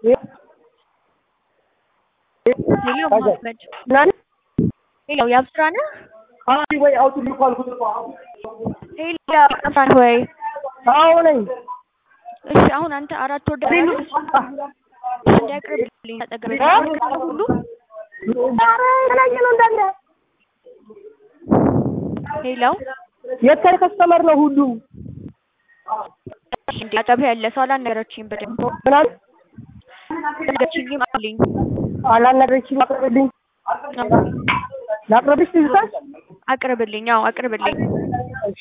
ሄሎ መሐመድ ሄሎ የአብስራ ነህ? ወይ አውጡልኝ እኮ አልኩት እኮ። ሄሎ የአብስራ ነህ ወይ? አዎ ነኝ። እሺ አሁን አንተ አራት ወር ደረስ እንዲያቅርብልኝ ተጠገበ ሁሉ ኧረ የተለያየ ነው እንዳለ ሄሎ የተለየ ከስተመር ነው ሁሉም። እንዲ አጠብህ ያለ ሰው አላነገረችኝም በደንብ ምናምን ነገረችኝም አለኝ አላናገረችኝም። አቅርብልኝ ላቅርብሽ ትዝታሽ? አቅርብልኝ አዎ አቅርብልኝ እሺ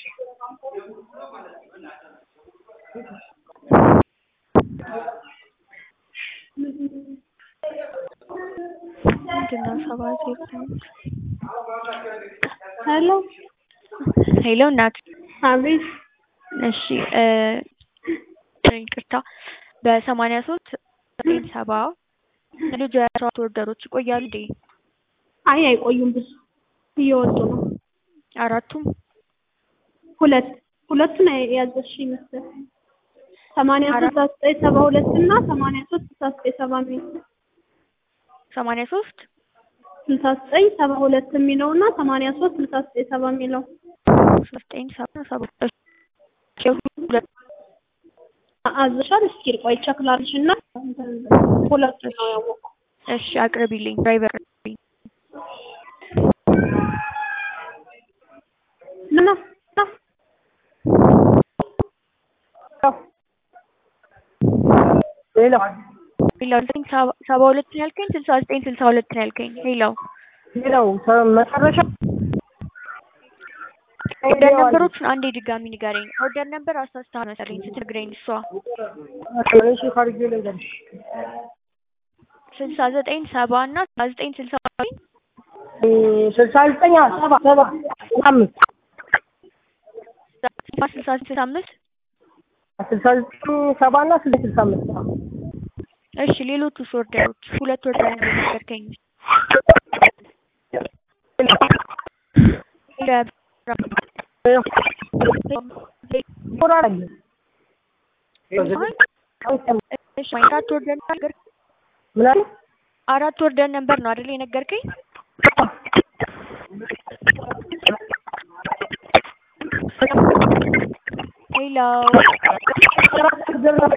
ምንድነው ሰባ ዜሮ ስምንት ሄሎ ሄሎ እናት አቤት እሺ እ ይቅርታ በሰማንያ ሶስት ዘጠኝ ሰባ ልጅ የአስራት ወርደሮች ይቆያሉ እንዴ? አይ አይቆዩም ብዙ እየወጡ ነው አራቱም ሁለት ሁለቱን ያዘዝሽኝ መሰለኝ ሰማንያ ሶስት ዘጠኝ ሰባ ሁለት እና ሰማንያ ሶስት ስልሳ ዘጠኝ ሰባ የሚል ሰማንያ ሶስት ስልሳ ዘጠኝ ሰባ ሁለት የሚለው እና ሰማንያ ሶስት ስልሳ ዘጠኝ ሰባ የሚለው ዘጠኝ ሰባ ሰባ ሁለት አዘሻል። እስኪ ቆይ ቼክ ላድርግሽ እና ሁለቱ ነው ያወቅኩት። እሺ አቅርቢልኝ ድራይቨር አቅርቢልኝ ና ና ሄሎ ሄሎ ዘጠኝ ሰባ- ሰባ ሁለት ነው ያልከኝ ስልሳ ዘጠኝ ስልሳ ሁለት ነው ያልከኝ ሄሎ ሄሎ መጨረሻ ኦርደር ነምበሮቹን አንዴ ድጋሚ ንገረኝ ኦርደር ነምበር አሳስተሃል መሰለኝ ስትነግረኝ እሷ እሺ ካርጌ ልንገርሽ ስልሳ ዘጠኝ ሰባ እና ስልሳ ዘጠኝ ስልሳ ዘጠኝ ስልሳ ዘጠኝ ሰባ ሰባ አምስት ስልሳ ስልሳ አምስት ስልሳ ዘጠኝ ሰባ እና ስልሳ ስልሳ አምስት እሺ ሌሎቹስ ኦርደሮች ሁለት ኦርደር ነበር ነገርከኝ እሺ አራት ኦርደር ነገር ምናምን አራት ኦርደር ነበር ነው አይደል የነገርከኝ ሄሎ